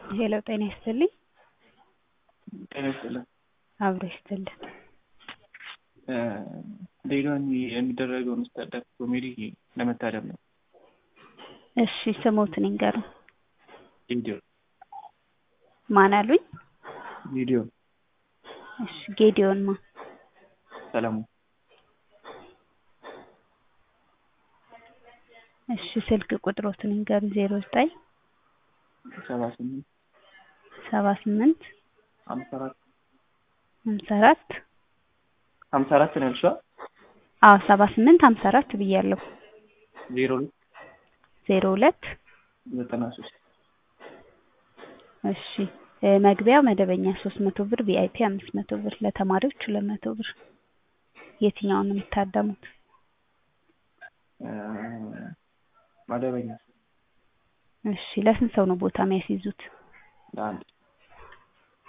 ሄሎ ጤና ይስጥልኝ። ጤና ይስጥልን። አብሮ ይስጥልን። ሌላው የሚደረገውን ስታንዳፕ ኮሜዲ ለመታደም ነው። እሺ ስሞትን ይንገሩ። ቪዲዮ ማን አሉኝ? ቪዲዮ እሺ ጌዲዮን ማ ሰለሞን እሺ ስልክ ቁጥሮትን ይንገሩ። ዜሮ ዘጠኝ ሰባ ስምንት ሰባ ስምንት ሀምሳ አራት ሀምሳ አራት ሀምሳ አራት ነው ያልሽዋ? አዎ ሰባ ስምንት ሀምሳ አራት ብያለሁ። ዜሮ ሁለት ዜሮ ሁለት ዘጠና ሶስት እሺ እ መግቢያው መደበኛ ሶስት መቶ ብር ቪአይፒ አምስት መቶ ብር ለተማሪዎች ሁለት መቶ ብር የትኛውን ነው የሚታደሙት? መደበኛ እሺ ለስንት ሰው ነው ቦታ የሚያስይዙት? ለአንድ